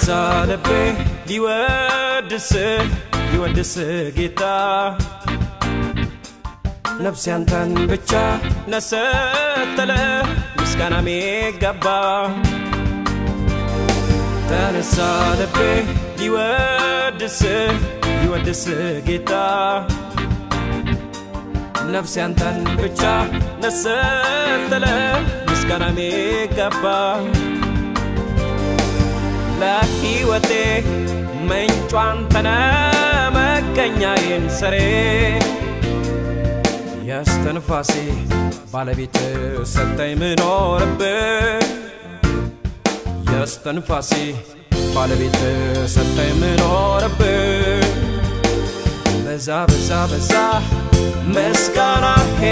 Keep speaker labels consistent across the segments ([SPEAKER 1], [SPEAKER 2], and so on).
[SPEAKER 1] ተነሳ ልቤ ሊወድስ ሊወድስ ጌታ ነፍሴ አንተን ብቻ ነሰተለ ምስጋና ሚገባ ተነሳ ልቤ ሊወድስ ሊወድስ ጌታ ነፍሴ አንተን ብቻ ነሰተለ ምስጋና ሚገባ ለሕይወቴ ምንጯ አንተነ መገኛዬን ስሬ የስተንፋሴ ባለቤት ሰጠኝ ምኖርብህ የስተንፋሴ ባለቤት ሰጠኝ ምኖርብህ በዛ በዛ በዛ ምስጋናሄ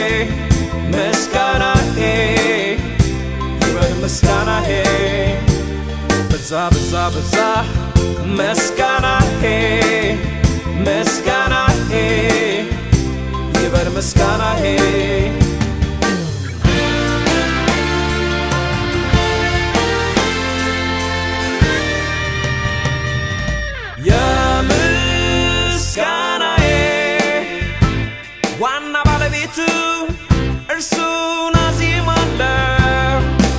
[SPEAKER 1] ምስጋናሄ ይበል ምስጋናሄ በዛ በዛ በዛ ምስጋናሄ ምስጋናሄ ይበል ምስጋናሄ የምስጋናዬ ዋና ባለቤቱ እርሱን አዜማለሁ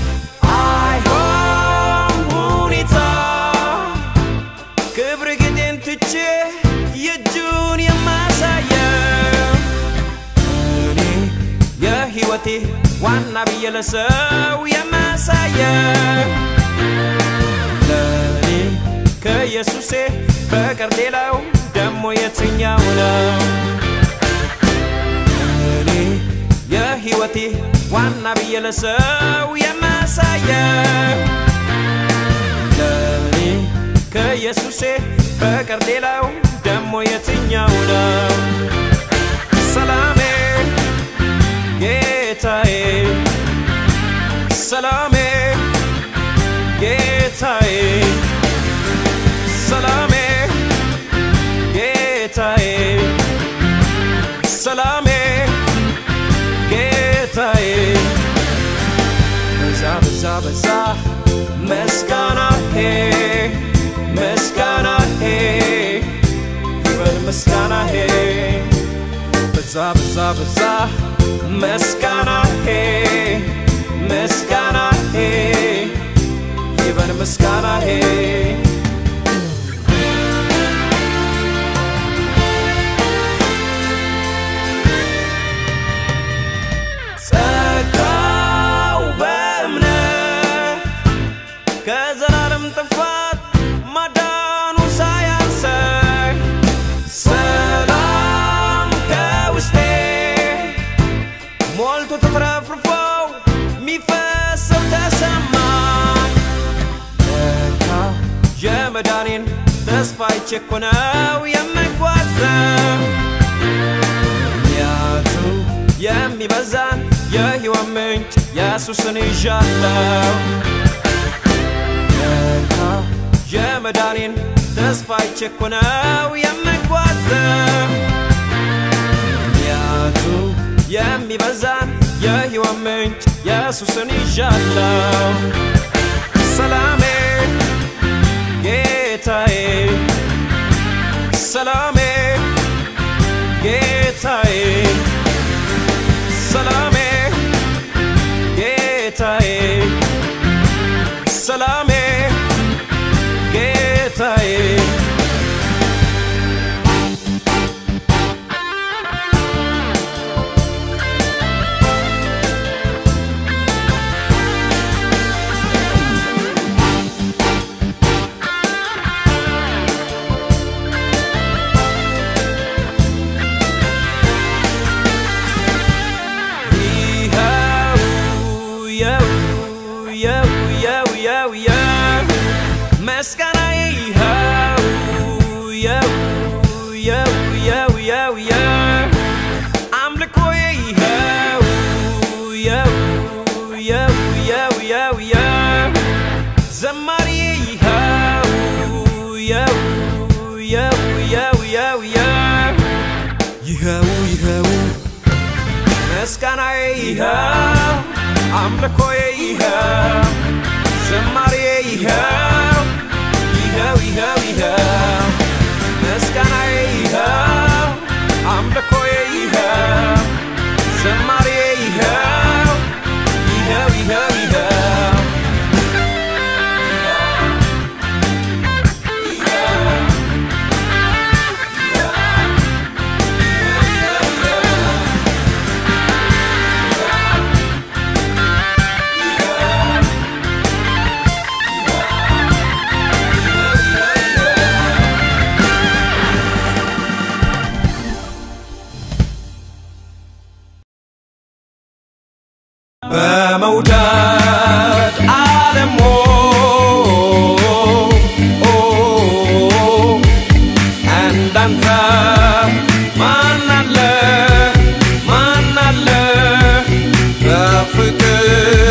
[SPEAKER 1] አይሆን ሁኔታ ክብር ጌጤን ትቼ የእጁን የማሳየው እኔ የሕይወቴ ዋና ብዬ ለሰው የማሳየው ለእኔ ከኢየሱሴ በቀር ሌላው ደሞ የትኛው ነው? እኔ የሕይወቴ ዋና ብዬ ለሰው የማሳየው ለእኔ ከኢየሱሴ በቀር ሌላው ደሞ የትኛው ነው? ሰላሜ ጌታዬ ሰላሜ ጌታዬ ሰላሜ ጌታዬ ሰላሜ ጌታዬ በዛ በዛ በዛ ምስጋናሄ ምስጋናሄ ይበል ምስጋናሄ በዛ በዛ በዛ ምስጋናሄ ምስጋናሄ ይበል ምስጋናሄ ጸጋው በእምነት ከዘላለም ጥፋት ማዳኑ ሳያንሰኝ ሰላም ከውስጤ ሞልቶ ተትረፍርፎ ሚፈሰው ተሰማኝ ለካ የመዳኔን ተስፋ አይቼ እኮ ነው የምጓዘው ምክንያቱ የሚበዛን የሕይወት ምንጭ ኢየሱስን ይዣለው ለካ የመዳኔን ተስፋ አይቼ እኮ ነው የምጓዘው ምክንያቱ የሚበዛን የሕይወት ምንጭ ኢየሱስን ይዣለው ሰላሜ ጌታዬ ሰላሜ ጌታዬ ሰላሜ ጌታዬ ሰላሜ ጌታዬ መስጋና ይኸው የው የው የው የው የው አምልኮ ይኸው የው የው የው የው የው ዘማሪ ይኸው የው የው የው የው የው ይኸው ይኸው ምስጋናዬ ይኸው አምልኮዬ ይኸው ዝማሬ ይኸው በመውደድ ዓለም እንዳንተ ማናለ ማናለ በፍቅር